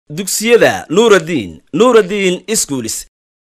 dugsiyada nuuraddiin nuuraddiin iskuulis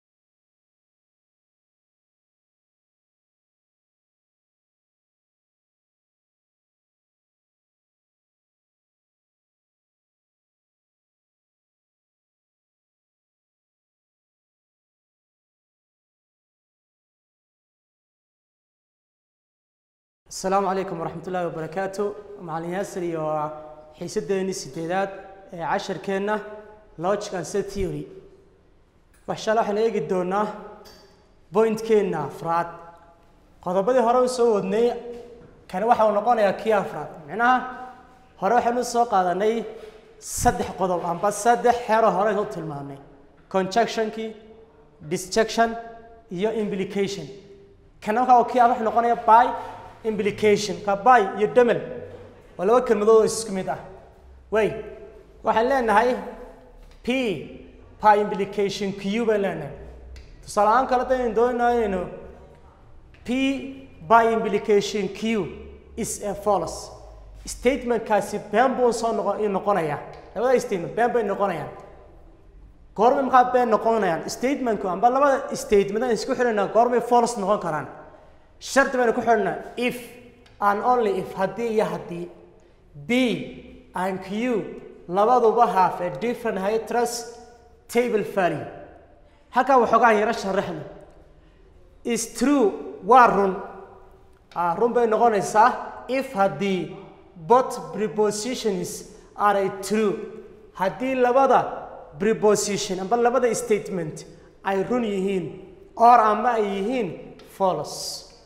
asalaamu calaykum waraxmat ullaahi wabarakaatu macalin yaasir iyo xiisadeennii sideedaad ee casharkeenna logic and set theory waxshaale waxaan eegi doonaa pointkeenna afraad qodobadii hore u soo wadnay kani waxa uu noqonayaa kii afraad micnaha hore waxaynu soo qaadanay saddex qodob amba saddex xero hore u tilmaamnay conjectionkii disjection iyo implication kana waxa uu kii af wuxuu noqonaya by implication ka by iyo demel waa laba kelmadood oo isku mid ah way waxaan leenahay p by implication q baan leenahay tusaale ahaan kale daynu doonaa inaynu p by implication q is a false statementkaasi been buu soo noqo noqonayaa labada statement been bay noqonayaan goormay maxaa been noqonayaan statementku amba labada statement aan isku xidhanaa goormay false noqon karaan shardi baynu ku xidhnaa if and only if haddii iyo haddii b and q labaduba have a different hitrus table value halkaa waxoogaa yaro sharaxna is true waa run run bay noqonaysaa if haddii both prepositions are a true haddii labada preposition amba labada statement ay run yihiin or ama ay yihiin false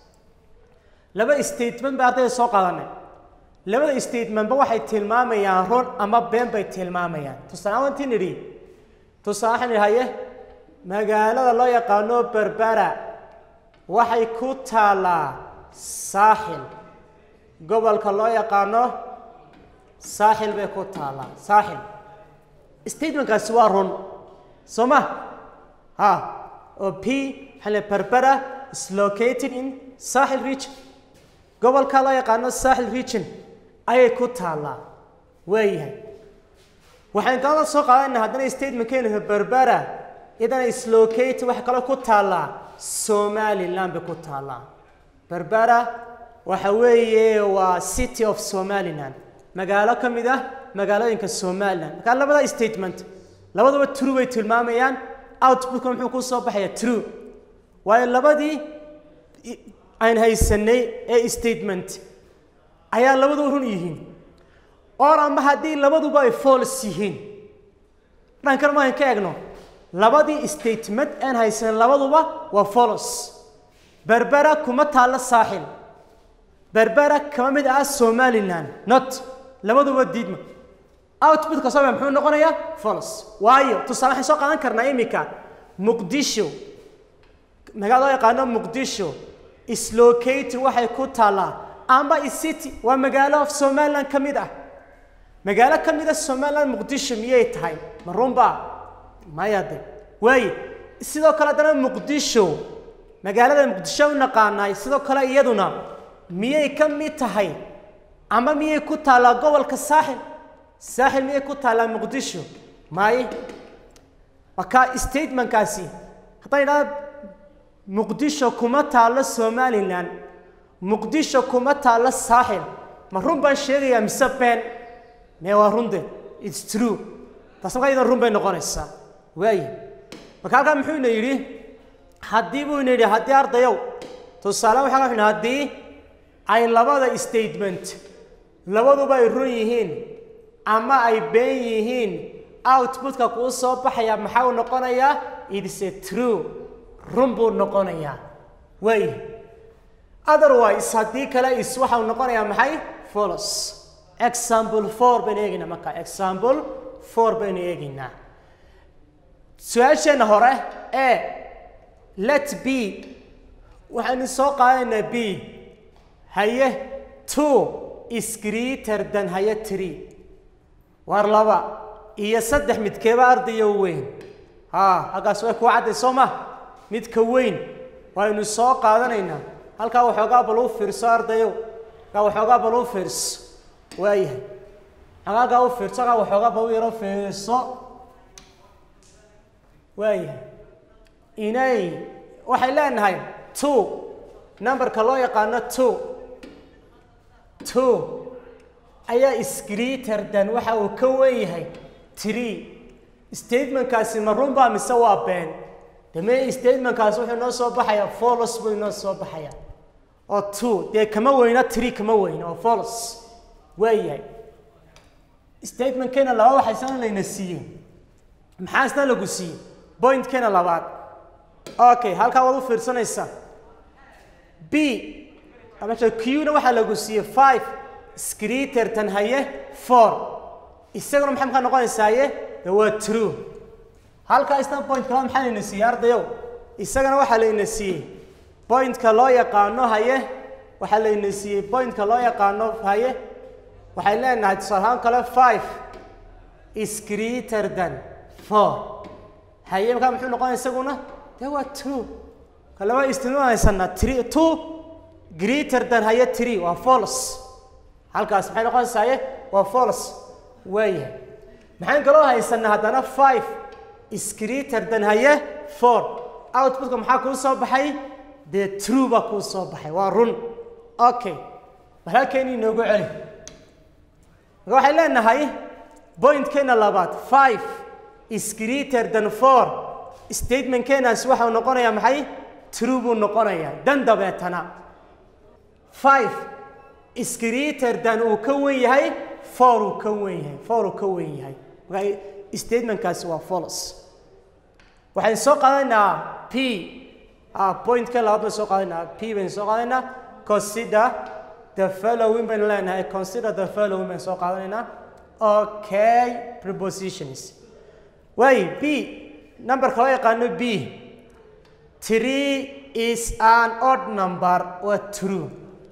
laba statement ba ardayda soo qaadanay labada statementba waxay tilmaamayaan run ama been bay tilmaamayaan tusaale wantii nidhi tusaale waxaan idhahaye magaalada loo yaqaano berbera waxay ku taalaa saaxil gobolka loo yaqaano saaxil bay ku taalaa saaxil statementkaasi waa run soo ma ha oo p waxaa le berbera is located in saaxil region gobolka loo yaqaano saaxil region ayay ku taallaa waayahay waxaan kalada soo qaadanaa haddana statementkeenu berbera idana islocate waxay kaloo ku taallaa somaliland bay ku taallaa berbera waxa weeye waa city of somaliland magaalo ka mid ah magaalooyinka somaliland markaa labada statement labaduba true bay tilmaamayaan outputka muxuu ku soo baxaya true waayo labadii aan haysanay ee statement ayaa labaduba run yihiin or ama haddii labaduba ay false yihiin dhankan maan ka egno labadii statement aan haysanay labaduba waa false berbera kuma taallo saaxil berbera kama mid ah somaliland not labaduba diidma outputka soo muxuu noqonayaa false waayo tusaale waxaan soo qaadan karnaa iminka muqdisho magaala loo yaqaano muqdisho islocate waxay ku taallaa amba city waa magaalo of somaliland ka mid ah magaalo ka mid ah somaliland muqdisho miyay tahay ma runba maya de waaye sidoo kale haddana muqdisho magaalada muqdisho u naqaanaay sidoo kale iyaduna miyay ka mid tahay ama miyay ku taallaa gobolka saaxil saaxil miyay ku taallaa muqdisho maaye marka statementkaasi haddaan idhahda muqdisho kuma taallo somaliland muqdisho kuma taallo saaxil ma run baan sheegayaa mise been mee waa runde its true taas markaa iyadan run bay noqonaysaa waaye marka halkaa muxuu ina yidhi haddii buu ina yidhi haddii ardayow tusaale waxaa wuxuu haddii ay labada statement labaduba ay run yihiin ama ay been yihiin outputka kuu soo baxaya maxaa uu noqonayaa it's a true run buu noqonayaa waay otherwise haddii kale is waxau noqonayaa maxay folos example four baynu eegaynaa marka example four baynu eegaynaa su-aasheenna hore ee let b waxaynu soo qaadanaynaa b haye two is greater than haye tree war laba iyo saddex midkeeba ardayo weyn ha halkaas way kuu cadday soo ma midka weyn waynu soo qaadanaynaa halkaa waxoogaa bal u fiirso ardayow halkaa waxoogaa bal u fiirso waayahay xagaagaa u fiirso halkaa waxoogaa bal u yaro fiirso waayahay inay waxay leenahay two numberka loo yaqaano two two ayaa is greater than waxa uu ka wen yahay three statementkaasi ma runbaa mise waa been dame statementkaasi wuxuu inoo soo baxayaa folos buu inoo soo baxayaa oo two dee kama weyna three kama weyna oo folos waayahay statementkeena labaad waxaa isna layna siiyey maxaa isna lagu siiyey pointkeena labaad okay halkaa waad u fiirsanaysaa b amasha q-na waxaa lagu siiyey five screetertan haye four isaguna maxay markaa noqonaysaaye de waa true halkaa isna pointka labaad maxaa layna siiyey ardayow isagana waxaa layna siiyey pointka loo yaqaano haye waxaa layna siiyey pointka loo yaqaano haye waxay leenahay tusaale ahaan kale five is greater than four haye markaa muxuu noqonaya isaguna de waa true kalaba istimaamaysanaa three two greater than haye three waa false halkaas maxay noqonaysaa haye waa false waayahay maxaan kaloo haysanaa haddana five is greater than haye four outputka maxaa kuu soo baxay dee true baa kuu soo baxay waa run okay bal halkeeni inoogu celi marka waxay leenahay pointkeena labaad five is greater than four statementkeenaasi waxau noqonayaa maxay true buu noqonayaa dan dabeetana five is greater than uu ka wen yahay four uu ka wen yahay four uu ka wen yahay marka statementkaasi waa false waxaynu soo qaadanaynaa p pointka labaad baynu soo qaadanaynaa p baynu soo qaadanaynaa consider the following baynu leenahay consider the following baynu soo qaadanaynaa okay prepositions waayo b numberka loo yaqaano b three is an odd number waa true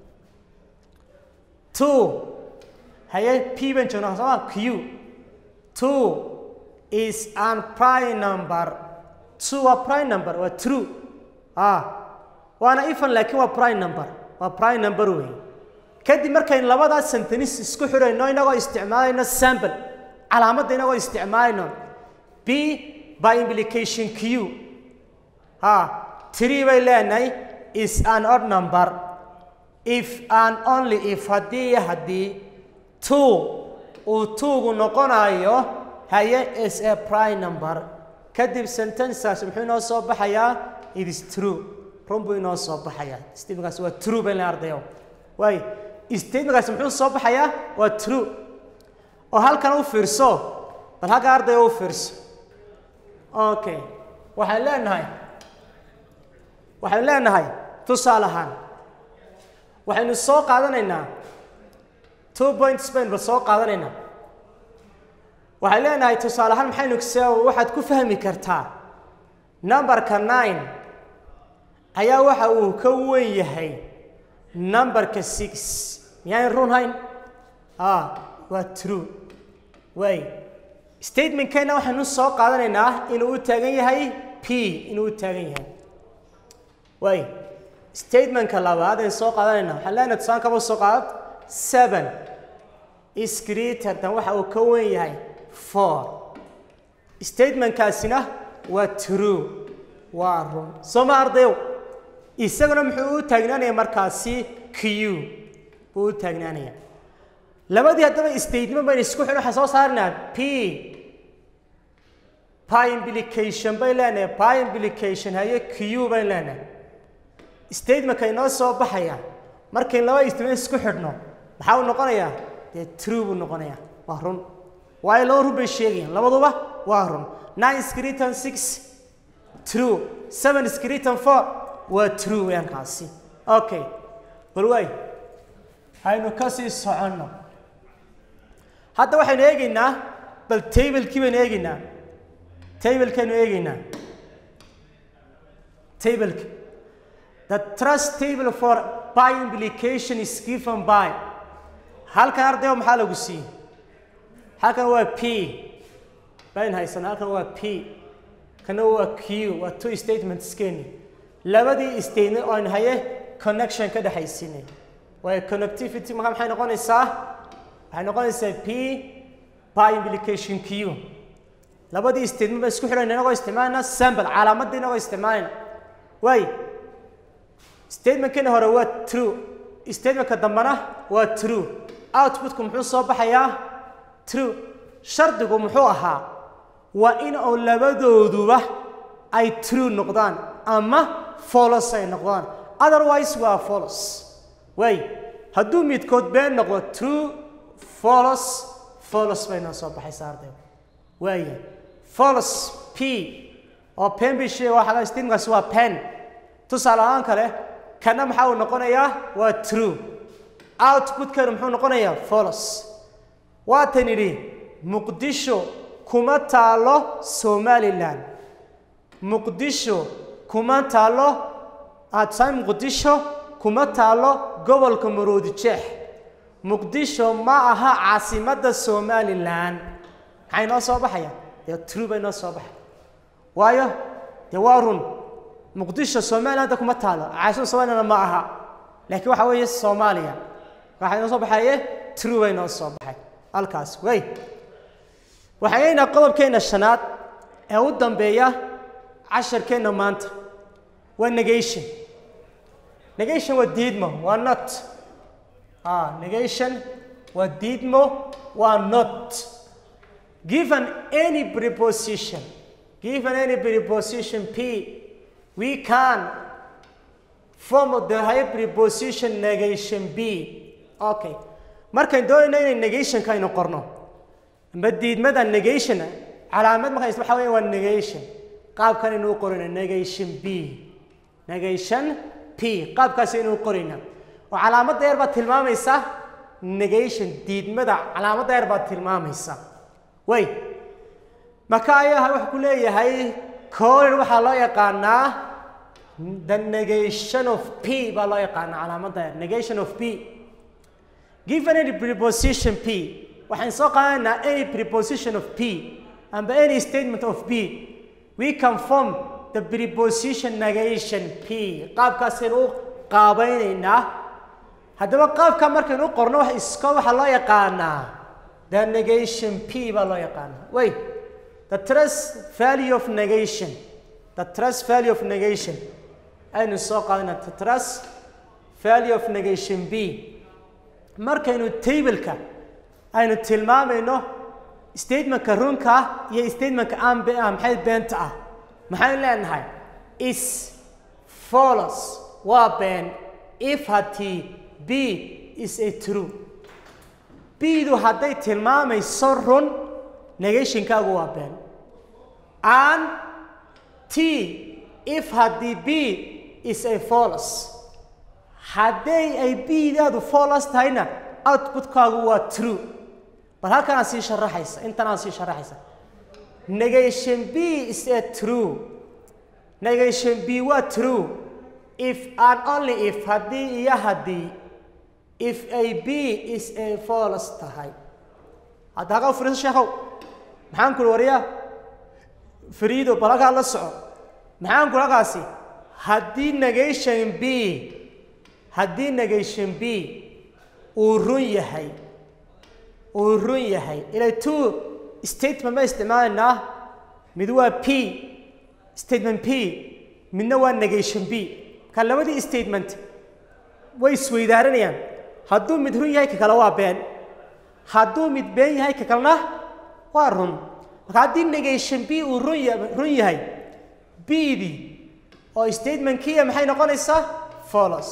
two haye p baan joognaa sooma q two is an prime number two waa prime number waa true ah waana ifan laakiin waa prime number waa prime number wey kadib markaynu labadaas sentence isku xidhayno inagoo isticmaalayno sample calaamadda inagoo isticmaalayno b by implication q ha three bay leenahay is an odd number if and only if haddii iyo haddii two uu tuugu noqonayo haye is a prime number kadib sentenceaas muxuu inoo soo baxayaa it is true run buu inoo soo baxayaa statementkaas waa true bay leeyahay ardayo waayo statementkaas muxuu soo baxayaa waa true oo halkan u fiirso bal halkan ardayo u fiirso okay waxaan leenahay waxaynu leenahay tusaale ahaan waxaynu soo qaadanaynaa two points baynu soo qaadanaynaa waxay leenahay tusaale ahaan maxaynu se waxaad ku fahmi kartaa numberka nine ayaa waxa uu ka wen yahay numberka six miyaan run hayn ah waa true waay statementkeenna waxaynu soo qaadanaynaa inuu u taagan yahay p inuu u taagan yahay waay statementka labaad aynu soo qaadanaynaa waxaan leenahay tusaan kaba soo qaad seven is greater than waxa uu ka wen yahay four statementkaasina waa true waa run soo ma ardayow isaguna muxuu u taagnaanaya markaasi q buu u taagnaanaya labadii haddaba statement baynu isku xidhin waxaan soo saarnaa p pi implication bay leenahay pi implication haye q bayn leenahay statementka inoo soo baxaya markayn laba statement isku xidhno maxaa uu noqonayaa dee true buu noqonayaa waa run waayo laba run bay sheegayaan labaduba waa run nine screeton six true seven screeton four waa true weyaan kaasi okay bal waay haynu kasii soconno hadda waxaynu eegaynaa bal tablekii baynu eegaynaa tablekaynu eegaynaa tableka the trust table for by implication is given by halkan ardayo maxaa lagu siiyey halkan waa p bayn haysana halkan waa p kana waa q waa two statements keni labadii statement oo aynu haye connection ka dhexaysinay waayo connectivity markaa maxay noqonaysaa waxay noqonaysaa p by implication q labadii statement baan isku xidhayna inagoo isticmaalayna sample calaamadda inagoo isticmaalayna waay statementkani hore waa true statementka dambena waa true outputku muxuu soo baxayaa true shardigu muxuu ahaa waa in oo labadooduba ay true noqdaan ama folos ay noqdaan otherwise waa folos waay hadduu midkood been noqdo true folos folos bay noo soo baxaysaa ardayga waaya folos p oo pen bay sheega waxaa statementkaasi waa pen tusaale ahaan kale kana maxaa uu noqonayaa waa true outputkana muxuu noqonayaa folos waatan idhi muqdisho kuma taalo somalilan muqdisho kuma taalo tusaale muqdisho kuma taalo gobolka maroodi jeex muqdisho ma aha caasimadda somalilan maxay noo soo baxaya dee true bay noo soo baxay waayo dee waa run muqdisho somaliland kuma taalo caasimada somaliland ma aha laakiin waxa weeye soomaaliya waxay noo soo baxaye true bay noo soo baxay halkaas way waxaynaynaa qodobkeena shanaad ee u dambeeya casharkeenna maanta waa negation negation waa diidmo waa not ah negation waa diidmo waa not given any preposition given any preposition p we can form the higher preposition negation b okay markayn doonayno inay negationka aynu qorno amba diidmada negation calaamad markayn waxa weeye waa negation qaabkan inuu qorayna negation b negation p qaabkaas inuu qorayna oo calaamadda yar baad tilmaamaysa negation diidmada calaamadda yar baad tilmaamaysa way marka ayaa wuxuu ku leeyahay color waxaa loo yaqaanaa the negation of p baa loo yaqaanaa calaamadda yar negation of p given any preposition p waxaan soo qaadanaynaa any preposition of p amba any statement of p we can form the preposition negation p qaabkaasaynu u qaabaynaynaa haddaba qaabka markaynu u qorno wax iska waxaa loo yaqaanaa the negation p baa loo yaqaanaa way the trust value of negation the trust value of negation aynu soo qaadana the trust value of negation b markaynu tableka aynu tilmaamayno statementka runka iyo statementka aan be ah maxay beenta ah maxaynu leenahay is follows waa been if haddii b is a true b-du hadday tilmaamayso run negationkaagu waa been and t if haddii b is a follows hadday ay b-daadu follows tahayna outputkaagu waa true bal halkanaa sii sharaxaysa intanaa sii sharaxaysa negation b is a true negation b waa true if and only if haddii iyo haddii if a b is a follows tahay hadda halkaa u firiiso sheekhow maxaan kuli wariyaa fariido bal halkaa la soco maxaan kuli halkaasi haddii negation b haddii negation b uu run yahay uu run yahay ilay two statement ma isticmaalaynaa mid waa p statement p midna waa negation b ka labadii statement way isweydaaranayaan hadduu mid run yahay ka kale waa been hadduu mid been yahay ka kalena waa run marka haddii negation b uu run ya run yahay b-dii oo statementkiiya maxay noqonaysaa follows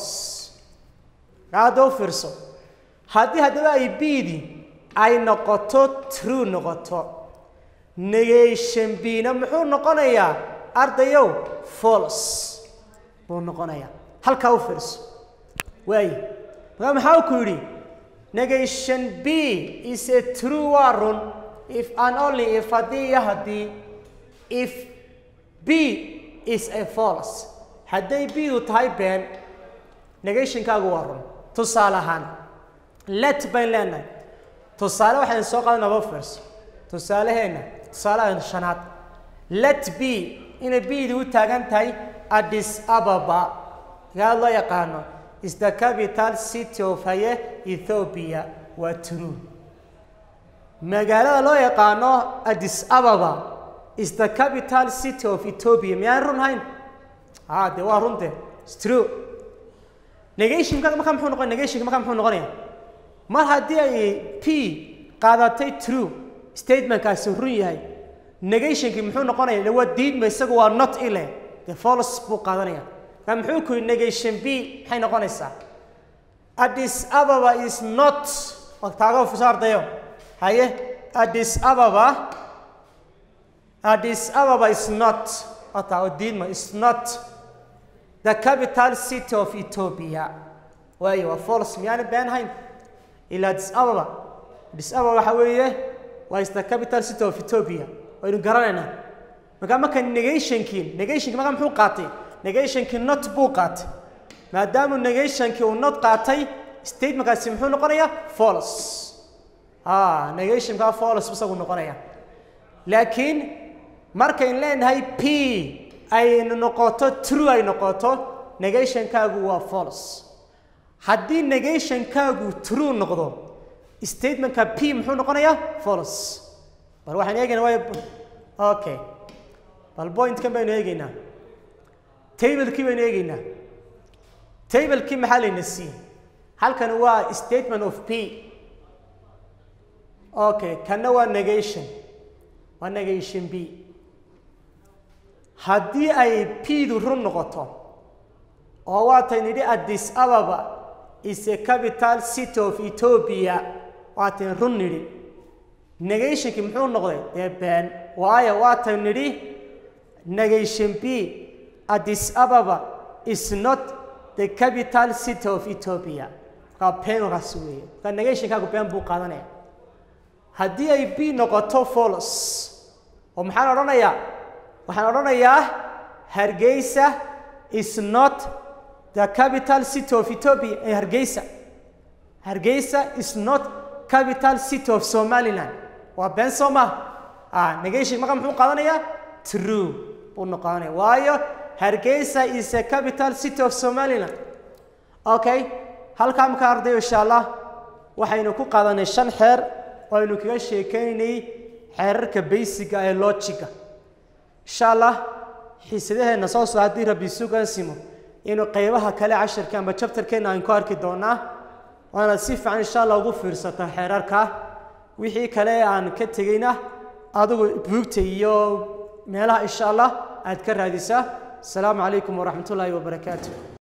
hadda u fiirso haddii haddaba ay b-dii ay noqoto true noqoto negation b-na muxuu noqonayaa ardayow follows buu noqonayaa halkaa u fiirso waay markaa maxaa ku yidhi negation b is a true waa run if and only if haddii iyo haddii if b is a false hadday b-du tahay been negationkaagu waa run tusaale ahaan let bayn leenahay tusaale waxaynu soo qaadan laba fiirso tusaaleheenna tusaalahan shanaad let b inay b-du u taagan tahay addis ababa gaa loo yaqaano is the capital city of haye ethiopia waa true magaalada loo yaqaano addis ababa is the capital city of ethiopia miyaan run hayn ha de waa runte It's true negationka markaa muxuu noqon negationka markaa muxuu noqonaya mar haddii ay p qaadatay true statementkaasi run yahay negationki muxuu noqonaya de waa diidma isagu waa not ile de false buu qaadanaya marka muxuu ku yidhi negation b maxay noqonaysaa addis ababa is not taago fusaardayo haye addis ababa addis ababa is not taago diidma is not the capital city of ethiopia waayo waa false miyaana been hayn ila addis ababa addis ababa waxa weeye waa is the capital city of ethiopia waynu garanaynaa marka marka negationkii negationkii marka muxuu qaatay negationkii not buu qaatay maadaamuu negationkii uu not qaatay statementkaasi muxuu noqonayaa false ah negationkaa false isagu noqonaya laakiin markayn leenahay p aynu noqoto true ay noqoto negationkaagu waa false haddii negationkaagu true noqdo statementka p muxuu noqonayaa false bal waxaan eegaynaa way okay bal pointkan baynu eegaynaa tablekii baynu eegaynaa tablekii maxaa layna siiyey halkan waa statement of p okay kanna waa negation waa negation b haddii ay p-du run noqoto oo waataynu idhi addis ababa is a capital city of ethiopia waataynu run nidhi negationkii muxuu noqday dee been waayo waataynu nidhi negation b addis ababa is not the capital city of ethiopia markaa beenkaas weeye markaa negationkaagu been buu qaadanaya haddii ay b noqoto folos oo maxaan odhanayaa waxaan odhanayaa hargeysa is not the capital city of ethiopia ee hargeysa hargeysa is not capital city of somaliland waa been soo maha ah negation markaa muxuu qaadanayaa true buu noqonaya waayo hargeysa is a capital city of somaliland okay halkaa markaa ardayo insha allah waxaynu ku qaadanay shan xeer oo aynu kaga sheekeynaynay xeerarka basiga ee logiga insha allah xiisadaheenna soo soo haddii rabbi sugansimo inuu qeybaha kale cashirka ama jabtarkeenna aan ku arki doonaa waana si fiican insha allah ugu fiirsata xeerarka wixii kale aan ka tegeyna adigu buugta iyo meelaha insha allah aad ka raadisaa asalaamu calaykum waraxmat ullaahi wabarakaatu